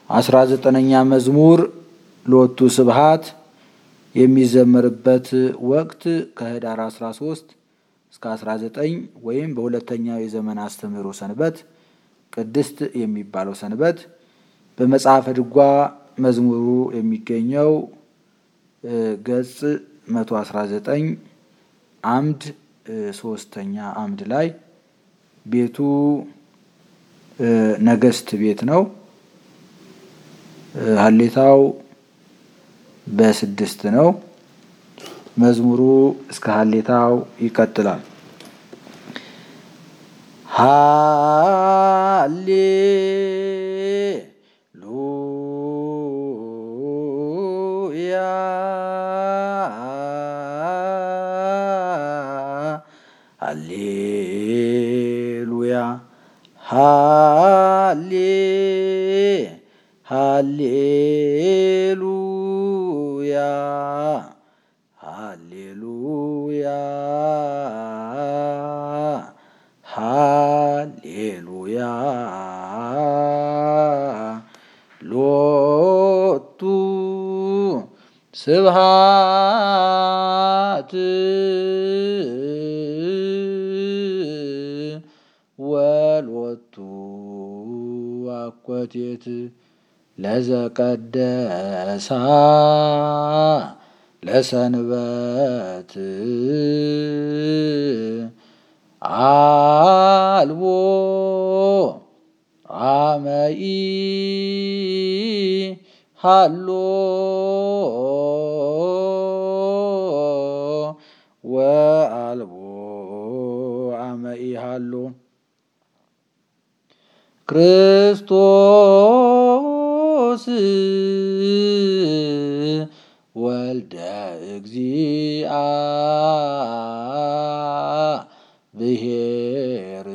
አስራ ዘጠነኛ መዝሙር ሎቱ ስብሃት የሚዘመርበት ወቅት ከህዳር 13 እስከ 19 ወይም በሁለተኛው የዘመን አስተምህሮ ሰንበት ቅድስት የሚባለው ሰንበት በመጽሐፈ ድጓ መዝሙሩ የሚገኘው ገጽ 119 አምድ ሶስተኛ አምድ ላይ ቤቱ ነገስት ቤት ነው። ሀሌታው በስድስት ነው። መዝሙሩ እስከ ሀሌታው ይቀጥላል። ሃሌ ሉያ ሃሌሉያ ሃሌ ሃሌሉያ ሃሌሉያ ሃሌሉያ ሎቱ ስብሃት ወሎቱ አኮቴት ለዘቀደሳ ለሰንበት አልቦ አመኢ ሃሎ ወአልቦ አመኢ ሃሎ ክርስቶስ ወልደ እግዚአ ብሔር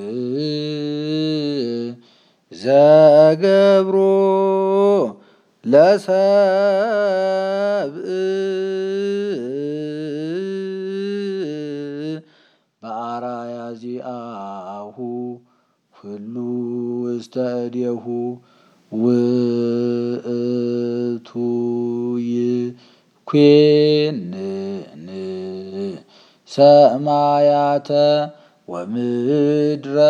ዘገብሮ ለሰብእ በአራያ ዚአሁ ሁሉ ውስተ እዴሁ ውእቱ ይኩንን ሰማያተ ወምድረ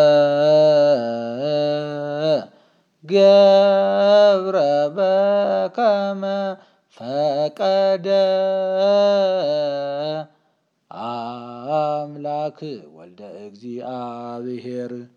ገብረ በከመ ፈቀደ አምላክ ወልደ እግዚአብሔር